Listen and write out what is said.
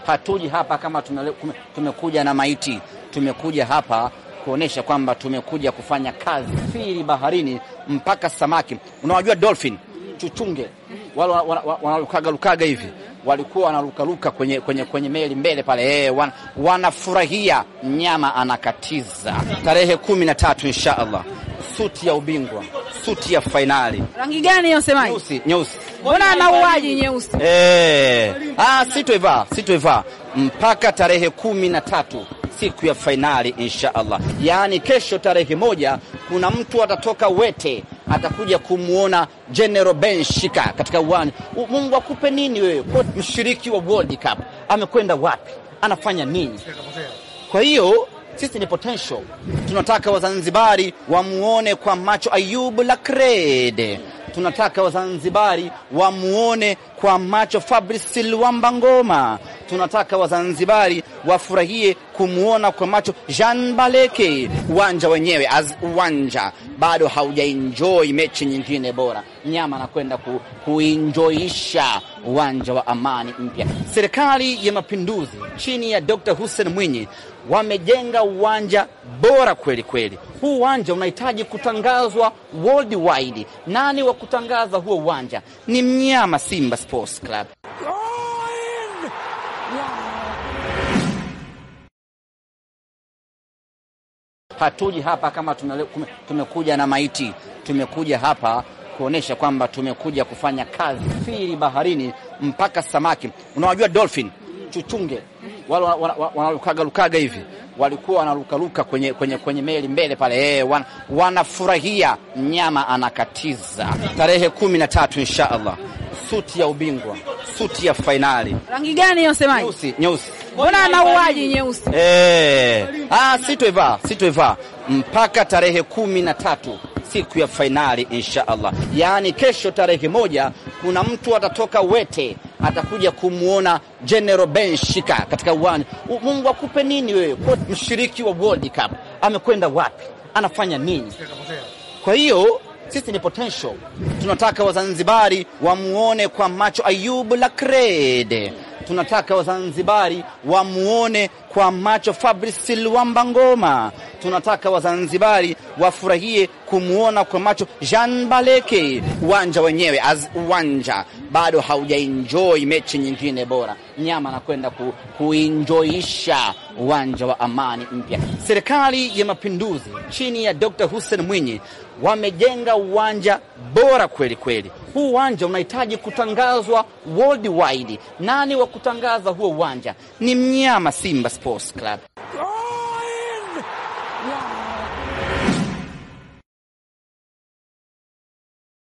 Hatuji hapa kama tumele, tumekuja na maiti. Tumekuja hapa kuonesha kwamba tumekuja kufanya kazi firi baharini mpaka samaki. Unawajua dolphin chuchunge wale wanalukaga lukaga hivi walikuwa wanarukaruka kwenye, kwenye, kwenye meli mbele pale eh, wan, wanafurahia mnyama anakatiza. Tarehe kumi na tatu insha Allah, suti ya ubingwa, suti ya fainali. Rangi gani hiyo semaji? Nyeusi, nyeusi. Mbona mauaji nyeusi? Eh, ah, sitoivaa sitoivaa mpaka tarehe kumi na tatu siku ya fainali insha Allah, yaani kesho tarehe moja, kuna mtu atatoka Wete atakuja kumwona General Ben Shika katika uwanja. Mungu akupe nini wewe? Mshiriki wa World Cup amekwenda wapi? Anafanya nini? Kwa hiyo sisi ni potential, tunataka Wazanzibari wamuone kwa macho Ayubu Lakrede tunataka Wazanzibari wamuone kwa macho Fabrice Luamba Ngoma. Tunataka Wazanzibari wafurahie kumwona kwa macho Jean Baleke. Uwanja wenyewe as uwanja bado haujaenjoy mechi nyingine bora, nyama anakwenda ku, kuenjoisha uwanja wa Amani mpya. Serikali ya Mapinduzi chini ya Dr. Hussein Mwinyi wamejenga uwanja bora kweli kweli. Huu uwanja unahitaji kutangazwa worldwide. Nani wa kutangaza huo uwanja? Ni mnyama Simba Sports Club. Hatuji hapa kama tumele, tumekuja na maiti. Tumekuja hapa kuonesha kwamba tumekuja kufanya kazi firi baharini mpaka samaki. Unawajua dolphin chuchunge wale wanalukaga lukaga hivi walikuwa wanarukaruka kwenye, kwenye, kwenye meli mbele pale eh, wan, wanafurahia mnyama anakatiza. Tarehe kumi na tatu insha Allah, suti ya ubingwa, suti ya fainali. Rangi gani hiyo semaji? Nyeusi, nyeusi. Mbona mauaji nyeusi? Eh, ah, sitoivaa sitoivaa mpaka tarehe kumi na tatu siku ya fainali insha Allah, yaani kesho tarehe moja, kuna mtu atatoka Wete atakuja kumwona General Ben Shika katika uwanja. Mungu akupe nini wewe? Mshiriki wa World Cup amekwenda wapi? Anafanya nini? Kwa hiyo sisi ni potential, tunataka Wazanzibari wamuone kwa macho Ayubu Lakrede tunataka Wazanzibari wamuone kwa macho Fabrice Luamba Ngoma. Tunataka Wazanzibari wafurahie kumwona kwa macho Jean Baleke. Uwanja wenyewe as uwanja bado haujaenjoy mechi nyingine bora, nyama anakwenda ku, kuenjoisha uwanja wa Amani mpya. Serikali ya Mapinduzi chini ya Dr. Hussein Mwinyi wamejenga uwanja bora kweli kweli. Huu uwanja unahitaji kutangazwa worldwide. Nani wa kutangaza huo uwanja? Ni mnyama Simba Sports Club.